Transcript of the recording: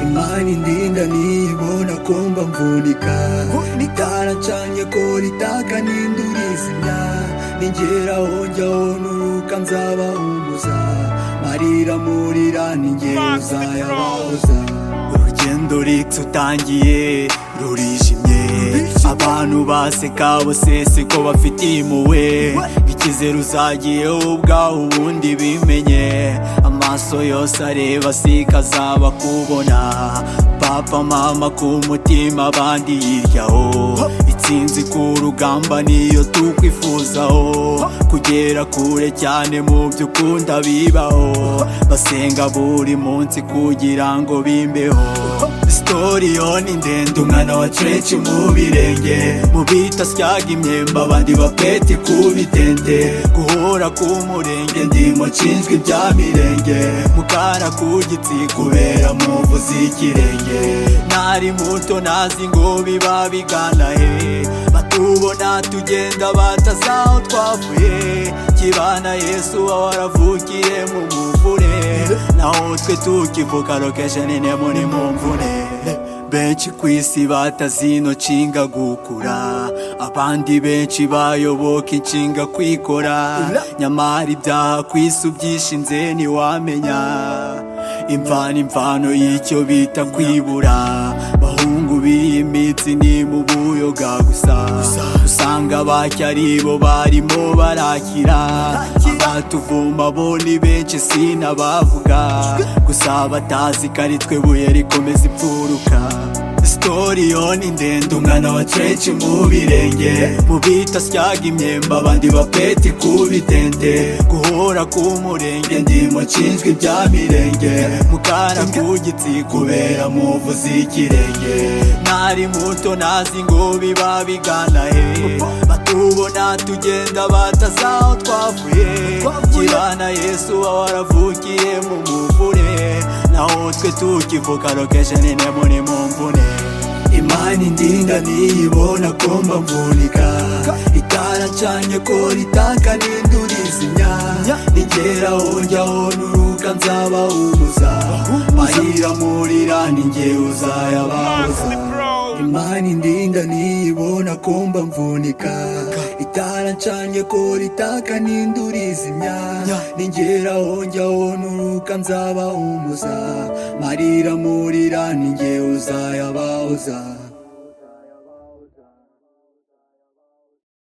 Imani ndinda niyibona kumba mvunika Itara ncanye ko ritaka nindurizimya Ningeraho njya honuka nzabahumuza Marira murira ningera uzayabahoza Urugendo rutangiye rurijimye Abantu baseka bose siko bafitiye impuhwe Ikizere uzagiyeho ubwaho ubundi bimenye Amaso yose areba sika azaba kubona Papa mama ku mutima abandi yiryaho Itsinzi ku rugamba niyo tukwifuzaho Kugera kure cyane mu byo ukunda bibaho Basenga buri munsi kugira ngo bimbeho Sitori yo ni ndende umwana wa ceci mu birenge Mu bita syaga imyemba abandi bapeti ku bitende Guhora ku murenge ndimo nshinzwe ibya mirenge Mukara ku gitsi kubera muvuzi ikirenge Nari muto nazi ngo biba bigana he Batubona tugenda batazaho twavuye Kibana Yesu wawe waravukiye mu muvure Naho twe tukivuka location nene muri mu mvune benshi ku isi batazino nshinga gukura abandi benshi bayoboka inshinga kwikora nyamara ibyaha ku isi ubyishinze ntiwamenya imvano imvano y'icyo bita kwibura bahungu b'iyimitsi ni mu buyoga gusa usanga bacyo aribo barimo barakira abatuvuma bo ni benshi sinabavuga gusa batazi ko ari twe buye rikomeza imfuruka Sitori yo ni ndende umwana wa ceci mu birenge Mu bita syaga imyemba abandi bapeti ku bitende Guhora ku murenge ndimo nshinzwe ibya mirenge Mukara ku gitsi kubera muvuzi ikirenge Nari muto nazi ngo biba bigana he Batubona tugenda batazaho twavuye Kibana Yesu wawe waravukiye mu muvure naho twe tukivuka location ine muri mu mvune imani ndinda niyibona ko mbavunika itara ncanye ko ritaka nindurizimya nigeraho njyaho nuruka nzabahumuza mahira murira ninge uzayabahuza imani ndinda niyibona ko mbavunika itara ncanye ko ritaka nindurizimya ningeraho njyaho nuruka nzabahumuza marira murira ninge uzayabahoza